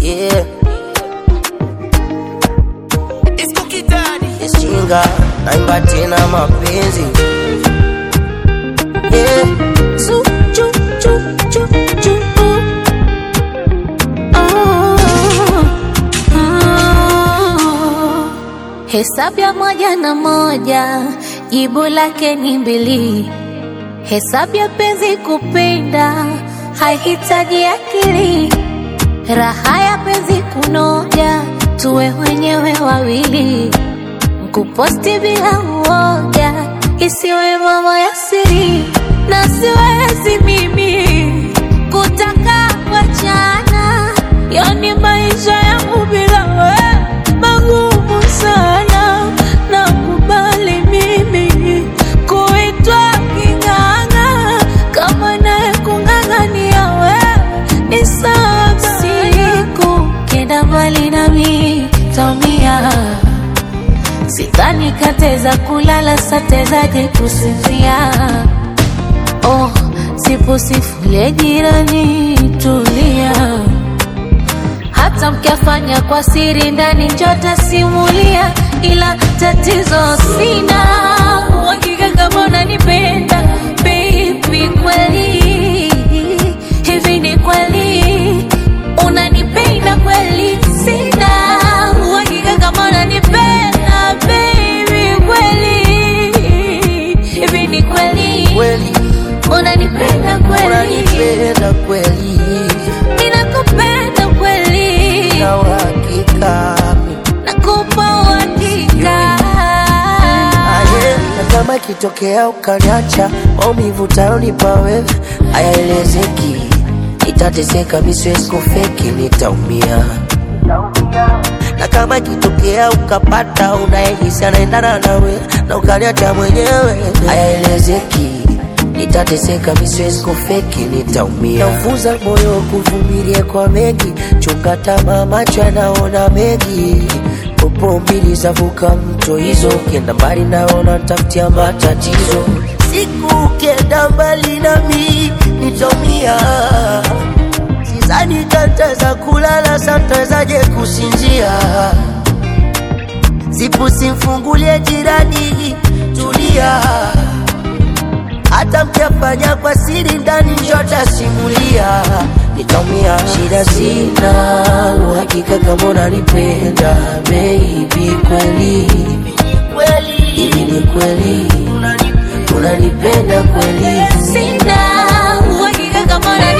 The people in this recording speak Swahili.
yeah. Disco Kidadi. Ishinga naimba tena mapenzi yeah. Su, chu, chu, chu, chu, uh. Oh, oh. Hesabu ya moja na moja jibu lake ni mbili. Hesabu ya penzi kupenda haihitaji akili. Raha ya penzi kunoja, tuwe wenyewe wawili. Kuposti bila uoga, isiwe mambo ya siri, na siwezi mimi kutaka wachana, yani maisha yangu bila wewe magumu sana. Nakubali mimi kuitwa king'ang'a, kama naye kung'ang'ania wewe ni sawa. Siku kenda mbali nami taumia Sidhani kateza kulala satezaje kusinzia. Oh, sipo sifule jirani, tulia. Hata mkiafanya kwa siri ndani njota simulia, ila tatizo sina uhakika kama unanipenda baby, kweli hivi ni kweli unanipenda kweli? Sina uhakika kama unanipenda baby, kweli hivi ni kweli Kweli unanipenda kweli? unanipenda kweli Ninakupenda kweli, na uhakika nakupa uhakika. Aye, na kama ikitokea ukaniacha maumivu utayonipa wewe hayaelezeki, nitateseka, mi siwezi kufeki, nitaumia. Na kama ikitokea ukapata unayehisi anaendana nawe na ukaniacha mwenyewe, hayaelezeki, nitateseka, mi siwezi kufeki, nitaumia. Naufunza moyo kuvumilia kwa mengi, chunga tamaa, macho yanaona mengi popo mbili zavuka mto hizo, ukienda mbali naona tafutia matatizo. Siku ukienda mbali nami nitaumia, sizani tataweza kulala, satawezaje kusinzia. Sipu simfungulie jirani, tulia hata mkiafanya kwa siri ndani njota simulia, nitaumia. Shida sina uhakika kama unanipenda baby, kweli hivi ni kweli unanipenda kweli? Sina uhakika kama unanipenda